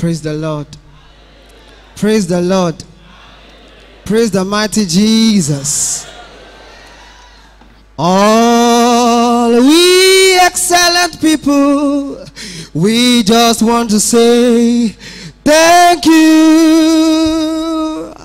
Praise the Lord. Praise the Lord. Praise the mighty Jesus. All we excellent people, we just want to say thank you.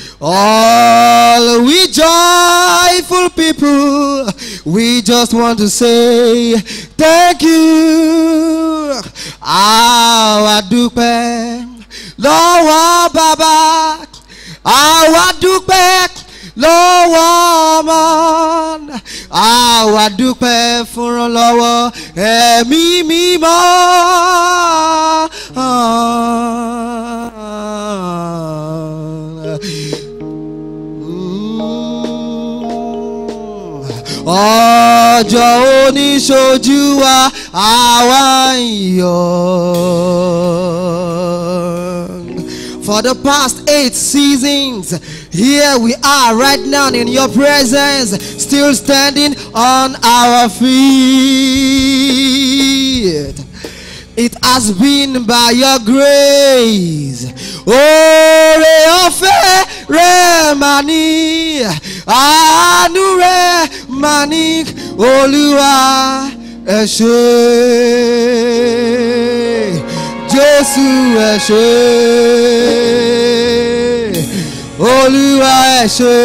All we joyful people, we just want to say thank you. Àwa dúpẹ́ lọ́wọ́ bàbá, àwa dúpẹ́ lọ́wọ́ ọmọ, àwa dúpẹ́ fúnra lọ́wọ́ ẹ̀mí mímọ́. ọjọ́ oníṣojú wa àwa ń yọ̀. For the past eight seasons, here we are right now in your presence, still standing on our feet. It has been by your grace. Oore ọ̀fẹ́ rẹ̀ mà ní, àánú rẹ̀ mà ní, Olúwa ẹ ṣé. Jésù ẹ ṣé. Olúwa ẹ ṣé.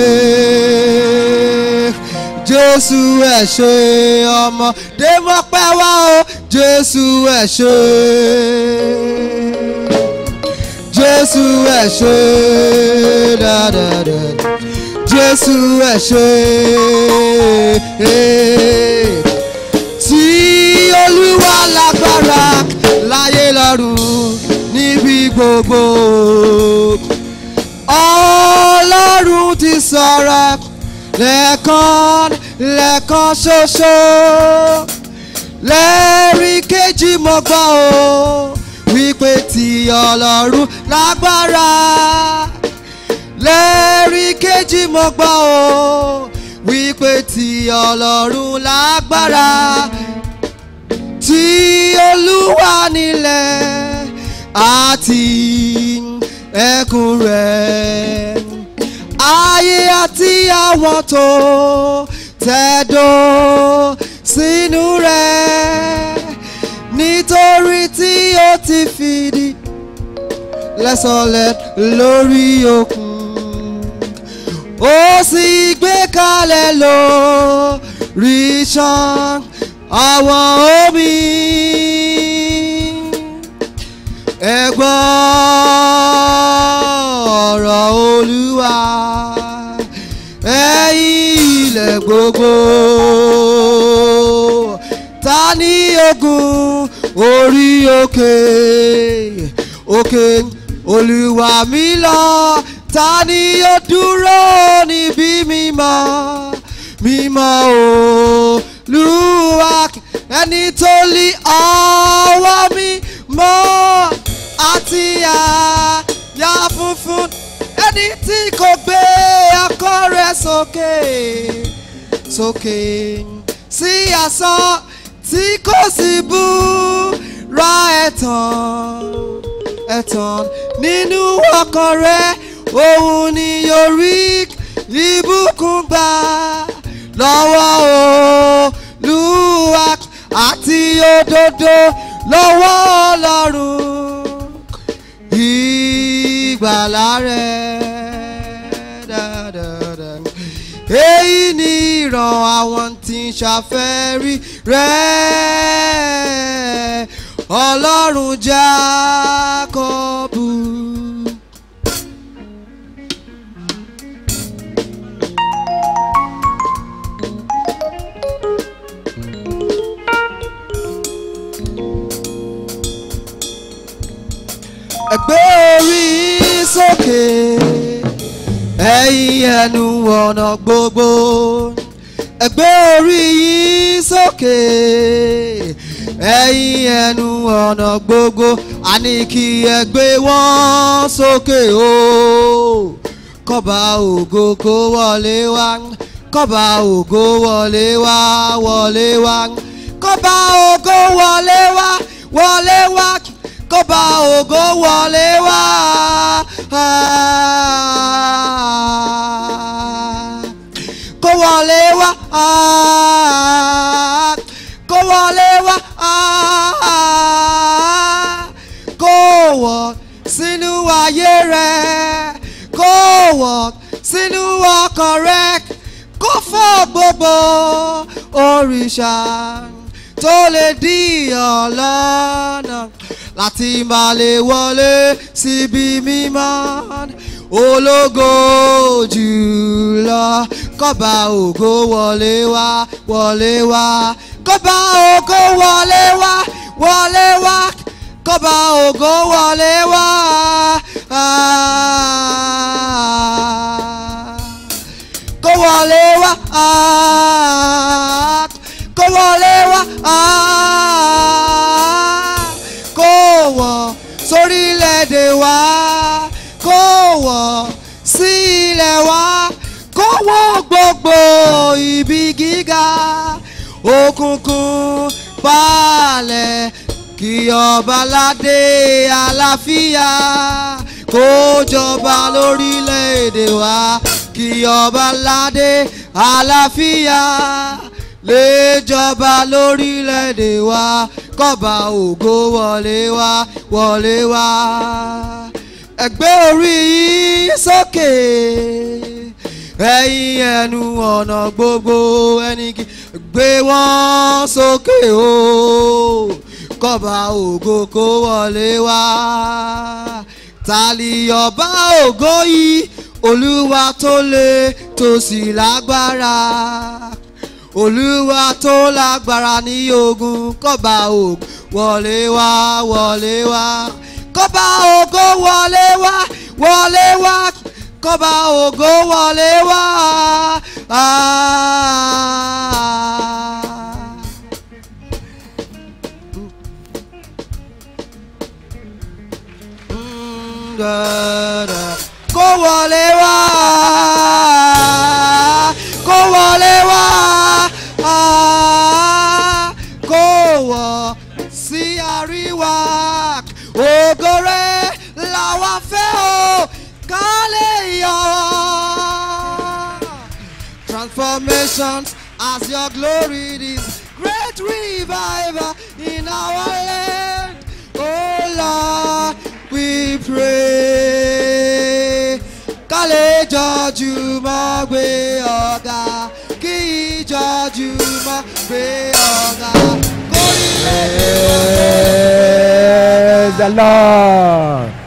Jésù ẹ ṣé ọmọdé mọ́pẹ́ wá o Jésù ẹ ṣé. Jésù ẹ ṣé dáadáa. Jésù ẹ ṣé. Tí Olúwa lágbára láyé lọ́run níbi gbogbo. Ọlọ́run ti sọ̀rọ̀ lẹ́ẹ̀kan lẹ́ẹ̀kan ṣoṣo lẹ́ẹ̀rí kejì mo gbọ́ o wípé tí ọlọ́run lágbára lẹ́ẹ̀rí kejì mo gbọ́ o wípé tí ọlọ́run lágbára tí olúwa nílẹ̀ àti ẹkùn rẹ̀ ayé àti àwọn tó tẹ̀dó sínú rẹ̀ nítorí tí ó ti fìdí lẹ́sọ̀lẹ̀ lórí òkun ó sì gbé kalẹ̀ lórí ṣan àwọn omi ẹ gbọ́ ọ̀rọ̀ olúwa ẹ̀yin ilẹ̀ gbogbo ta ní ogun orí òkè òkè olúwa mi lọ ta ni ó dúró níbi mímọ́ mímọ́ olúwa ẹni tó lí ọwọ́ mi mọ́ àti àyà funfun ẹni tí kò gbé akọ rẹ̀ sókè sókè sí asán tí kò sì bú ra ẹ̀tàn ẹ̀tàn nínú ọkàn rẹ̀ òun ni yóò rí ìbùkún gbà lọ́wọ́ Olúwa àti òdodo lọ́wọ́ Ọlọ́run ìgbàlà rẹ̀ dáadáa. èyí ni ìran àwọn tí ń ṣàfẹ́rí rẹ̀ Ọlọ́run Jákọ́bù. ẹgbẹ́ orí sókè ẹ̀yin ẹnu ọ̀nà gbogbo ẹgbẹ́ orí yìí sókè ẹ̀yin ẹnu ọ̀nà gbogbo àní kí ẹgbẹ́ wọn sókè o kọ́ba ògo kó wọlé wá kọ́ba ògo wọlé wá wọlé wá kọ́ba ògo wọlé wá wọlé wá kọ́ba ògo wọlé wá. kó wọlé wá. kó wọlé wá. kó wọ̀ sínú ayé rẹ̀ kó wọ̀ sínú ọkàn rẹ̀ kó fọ́ gbogbo òrìṣà tó lè dí ọlọ́nà láti máa lè wọlé síbi mímọ́ ológo jùlọ kọ́ba ògo wọlé wá wọlé wá kọ́ba ògo wọlé wá wọlé wá kọ́ba ògo wọlé wá. kó wọlé wá kó wọlé wá kó wọ̀ sórílẹ̀-èdè wa kó wọ̀ sí ilẹ̀ wa kó wọ̀ gbogbo ibi gíga òkùnkùn balẹ̀ kí ọba ládé àlàáfíà kó jọba lórílẹ̀‐èdè wa kí ọba ládé àlàáfíà lè jọba lórílẹ̀‐èdè wa kọ́ba ògo wọlé wá wọlé wá ẹgbẹ́ orí yìí sókè ẹ̀yin ẹnu ọ̀nà gbogbo ẹni kí gbé wọn sókè o kọ́ba ògo kó wọlé wá tàlí ọba ògo yìí olúwa tó le tó sì lágbára olúwa tó lágbára ní ogun kọ́ba ògo wọlé wá wọlé wá kọ́ba ògo wọlé wá wọlé wá kọ́ba ògo wọlé wá. kó wọlé wá kó wọlé wá kó wọ̀ sí àríwá ògo rẹ̀ làwa fẹ́ o ká lè yọ. Transformations as your glory is great revival in our land. Oh Lord, we pray. Ká lè jọjú mọ́ gbé ọ̀gá kí ìjọjú mọ́ gbé ọ̀gá kórìílẹ̀. Praise the Lord.